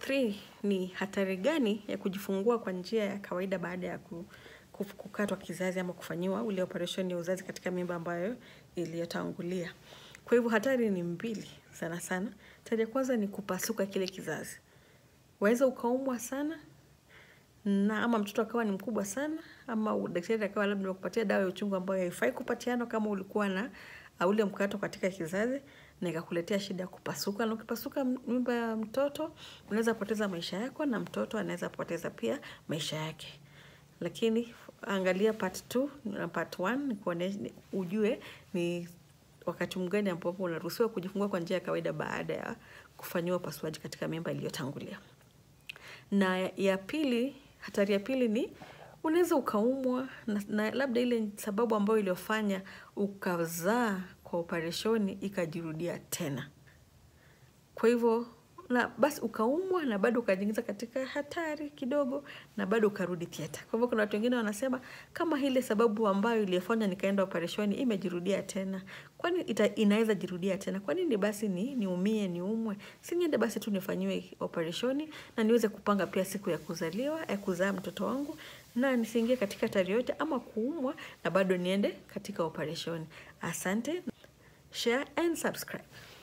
3 ni hatari gani ya kujifungua kwa njia ya kawaida baada ya ku, ku- kukatwa kizazi ama kufanyiwa ule operation ya uzazi katika mimba ambayo iliyotangulia. Kwa hivyo hatari ni mbili sana sana. Hatari ya kwanza ni kupasuka kile kizazi. Waweza ukaumwa sana na ama mtoto akawa ni mkubwa sana ama daktari akawa labda kupatia dawa ya uchungu ambayo haifai kupatiana kama ulikuwa na uh, ule mkato katika kizazi na ikakuletea shida ya kupasuka. Na ukipasuka m- mimba ya mtoto unaweza poteza maisha yako na mtoto anaweza poteza pia maisha yake. Lakini angalia part 2 na part 1 ni kuonesha ni- ujue ni wakati mgani ambapo unaruhusiwa kujifungua kwa njia ya kawaida baada ya kufanyiwa upasuaji katika mimba iliyotangulia na ya pili hatari ya pili ni unaweza ukaumwa na, na labda ile sababu ambayo iliyofanya ukazaa kwa opereshoni ikajirudia tena kwa hivyo na basi ukaumwa na bado ukajiingiza katika hatari kidogo na bado ukarudi theatre. Kwa hivyo kuna watu wengine wanasema kama ile sababu ambayo iliyofanya nikaenda opereshoni imejirudia tena, kwani ita, inaweza jirudia tena? Kwa nini basi ni niumie niumwe? Si niende basi tu nifanyiwe opereshoni na niweze kupanga pia siku ya kuzaliwa ya kuzaa mtoto wangu na nisiingie katika hatari yote ama kuumwa na bado niende katika opereshoni. Asante, share and subscribe.